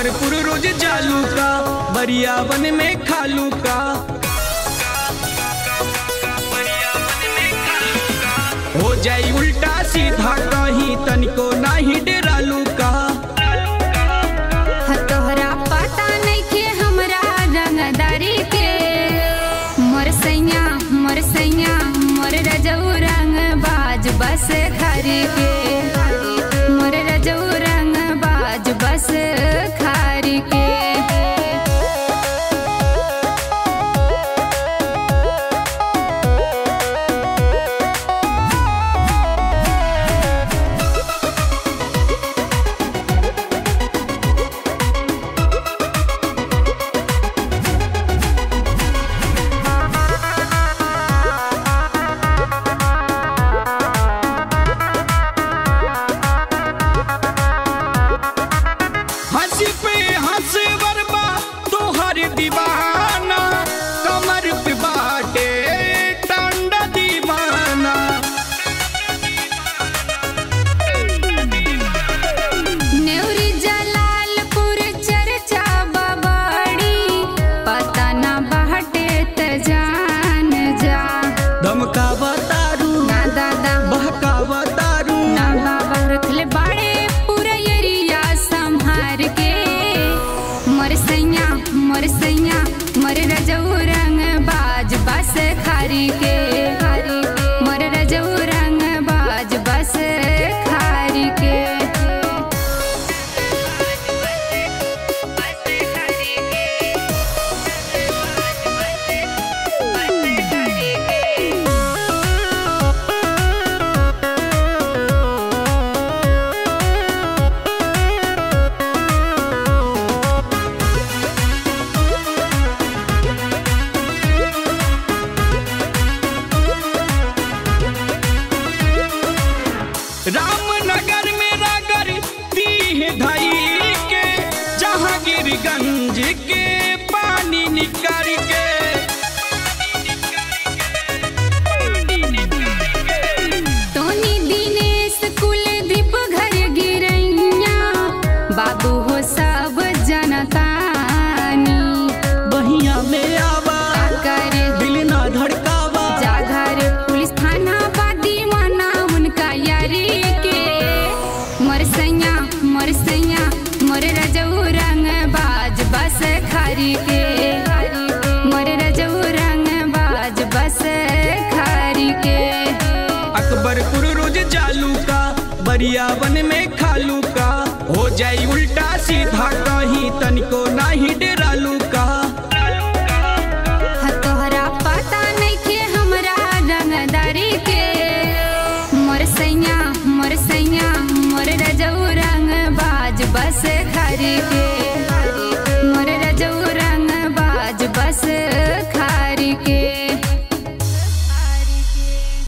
अकबरपुर रोज जालू का बरियावन में खालू का हो जाई उल्टा सीधा कहीं तनिको नाही डेरालू का ह तोहरा पता नइखे हमरा रंगदारी के मोर सैया मोर सैया मोर रजऊ रंग बाज बस खरी के मोर रजऊ रंग बाज बस खरी के हंसी पे हंस बरबा तोहर दीवाना कमर पे बाटे टांडा दीवाना नेवरी जलालपुर चर्चा बबाड़ी पता ना बाटे त जान जा धमका बतारू ना दादा बहका बतारू ना बाबा रखले बाड़े पूरा एरिया संभार के मोर सैया मोर सैया मोर रजऊ रंग बाज बस खारी के मोर रजऊ रंग बाज बस खारी के रामनगर में रागर दीह धई के जहांगीरगंज के पानी निकर के टोनी दिनेश कुलदीप घर गिरैया बाबू हो सब जनतानी बहिया में आवा कर दिल ना धड़कावा जागर पुलिस थाना बादी माना उनका यारी के मोर सैया मोर सैया मोर रजऊ रंग बाज बस खारी के मोर रजऊ रंग बाज बस खारी के अकबरपुर रोज जालू का बरियावन में खालू का हो जाई उल्टा सीधा कहीं तनिको नाही डेरालू का ह तोहरा पता नइखे हमरा रंगदारी के मोर सैया मोर सैया मोर रजऊ रंग बाज बस खरी के